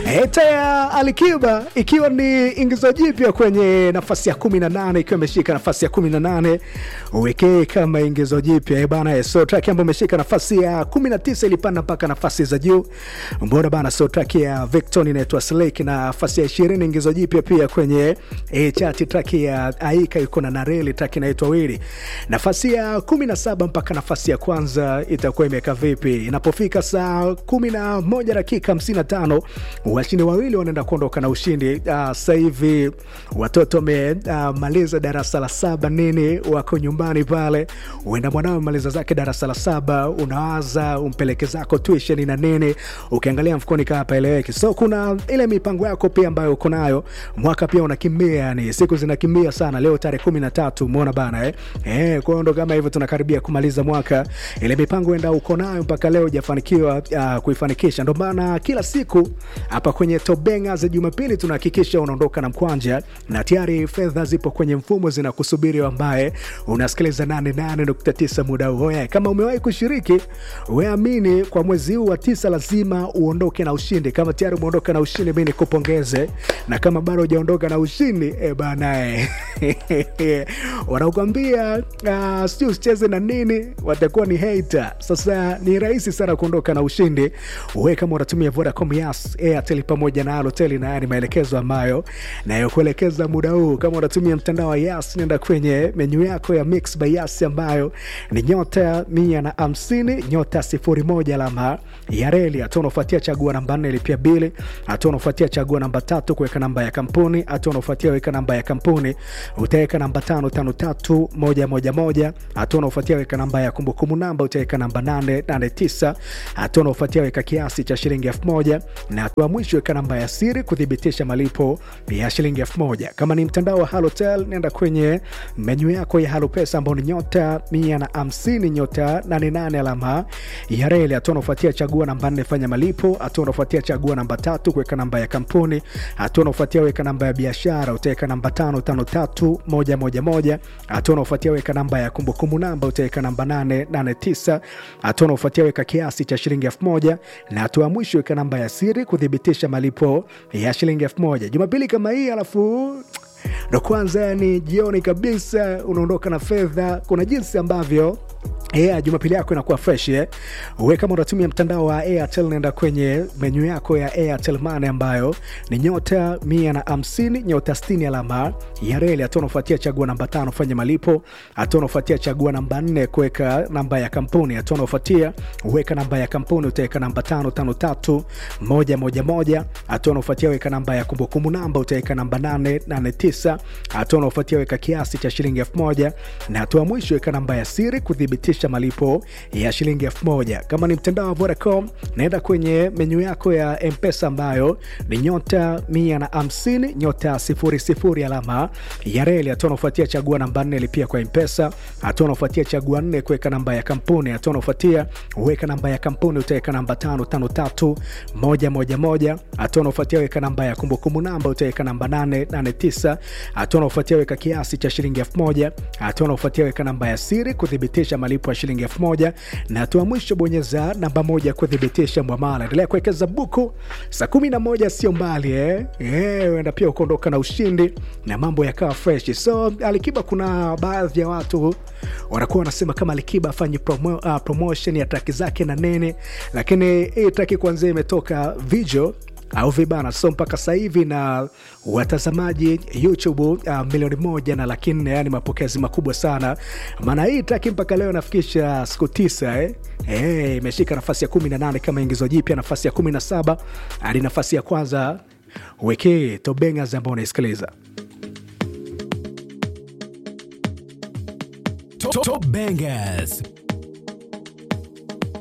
Eta ya Alikiba ikiwa ni ingizo jipya kwenye nafasi ya 18 ikiwa imeshika nafasi ya 18 wekee kama ingizo jipya eh bana. So track ambayo imeshika nafasi ya 19 ilipanda mpaka nafasi za juu. Mbona bana, so track ya Victon inaitwa Slake na nafasi ya 20 ingizo jipya pia kwenye eh, chart. Track ya Aika yuko na Nareli, track inaitwa Wili. Nafasi ya 17 mpaka nafasi ya kwanza itakuwa imeka vipi? Inapofika saa 11 dakika 55 washindi wawili wanaenda kuondoka na ushindi. Uh, sasa hivi watoto wamemaliza uh, darasa la saba nini, wako nyumbani pale, uenda mwanao maliza zake darasa la saba, unawaza umpeleke zako tuition na nini, ukiangalia mfukoni kaa paeleweki. So kuna ile mipango yako pia ambayo uko nayo, mwaka pia unakimbia, yani siku zinakimbia sana. Leo tarehe kumi na tatu umeona bana eh? Eh, kwa hiyo ndo kama hivyo tunakaribia kumaliza mwaka, ile mipango enda uko nayo mpaka leo hujafanikiwa uh, kuifanikisha. Ndo maana kila siku hapa kwenye Tobenga za Jumapili tunahakikisha unaondoka na mkwanja na tayari fedha zipo kwenye mfumo zinakusubiri, ambaye unasikiliza 88.9 muda huu. Oya, kama umewahi kushiriki, weamini kwa mwezi huu wa tisa lazima uondoke na ushindi. Kama tayari umeondoka na ushindi, mi nikupongeze, na kama bado hujaondoka na ushindi e banae wanakuambia uh, sijui usicheze na nini, watakuwa ni hater. Sasa ni rahisi sana kuondoka na ushindi we kama unatumia Vodacom, Yas, Airtel pamoja na Halotel, na haya ni maelekezo ambayo nayokuelekeza muda huu. Kama unatumia mtandao wa Yas, nenda kwenye menyu yako ya Mix by Yas ambayo ni nyota mia na hamsini nyota sifuri moja alama ya reli. Hatua unaofuatia chagua namba nne lipia bili. Hatua unaofuatia chagua namba tatu kuweka namba ya kampuni. Hatua unaofuatia weka namba ya kampuni, utaweka namba tano tano tatu moja moja moja. Hatua unaofuatia weka namba ya kumbukumbu namba, utaweka namba nane nane tisa. Hatua unaofuatia weka kiasi cha shilingi elfu moja na hatua mwisho weka namba ya siri kuthibitisha malipo ya shilingi elfu moja. Kama ni mtandao wa Halotel, nenda kwenye menyu yako ya Halo Pesa ambao ni nyota mia na hamsini nyota nane nane alama ya reli. Hatua unaofuatia chagua namba nne fanya malipo. Hatua unaofuatia chagua namba tatu kuweka namba ya kampuni. Hatua unaofuatia weka namba ya biashara, utaweka namba tano tano tatu moja moja moja. Hatua unaofuatia weka namba ya kumbukumbu namba, utaweka namba nane nane tisa. Hatua unaofuatia weka kiasi cha shilingi elfu moja na hatua mwisho weka namba ya siri kuthibitisha malipo ya shilingi elfu moja. Jumapili kama hii alafu ndo kwanza ni jioni kabisa, unaondoka na fedha. Kuna jinsi ambavyo Yeah, Jumapili yako inakuwa fresh eh. Wewe kama unatumia mtandao wa Airtel nenda kwenye menyu yako ya Airtel Money ambayo ni nyota mia na hamsini nyota sitini alama ya reli. Hatua unafuatia chagua namba tano fanya malipo. Hatua unafuatia chagua namba nne kuweka namba ya kampuni. Hatua unafuatia weka namba ya kampuni utaweka namba tano tano tatu moja moja moja. Hatua unafuatia weka namba ya kumbukumbu namba utaweka namba nane nane tisa. Hatua unafuatia weka kiasi cha shilingi elfu moja na hatua mwisho weka namba ya siri kuthibitisha malipo ya shilingi elfu moja. Kama ni mtandao wa Vodacom, naenda kwenye menyu yako ya Mpesa ambayo ni nyota mia na hamsini nyota sifuri sifuri alama ya reli. Hatua unaofuatia chagua namba nne lipia kwa Mpesa. Hatua unaofuatia chagua nne kuweka namba ya kampuni. Hatua unaofuatia weka namba ya kampuni utaweka namba tano tano tatu moja moja moja. Hatua unaofuatia weka namba ya kumbukumbu namba utaweka namba nane nane tisa. Hatua unaofuatia weka kiasi cha shilingi elfu moja. Hatua unaofuatia weka namba ya siri kuthibitisha malipo ya shilingi elfu moja na hatua mwisho bonyeza namba moja kuthibitisha mwamala. Endelea kuwekeza buku, saa kumi na moja sio mbali eh? Eh, uenda pia ukaondoka na ushindi na mambo yakawa fresh. So Alikiba, kuna baadhi ya watu wanakuwa wanasema kama Alikiba afanye promo, uh, promotion ya traki zake na nene, lakini hii traki kwanzia imetoka video au vibana so mpaka sasa hivi na watazamaji YouTube uh, milioni moja na laki nne, yani mapokezi makubwa sana. Maana hii traki mpaka leo nafikisha siku tisa eh? Eh, imeshika nafasi ya kumi na nane kama ingizo jipya, nafasi ya kumi na saba hadi nafasi ya kwanza wekee Tobengas ambao unaisikiliza Top Bangers.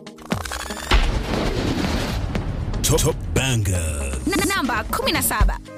Top Bangers. namba 17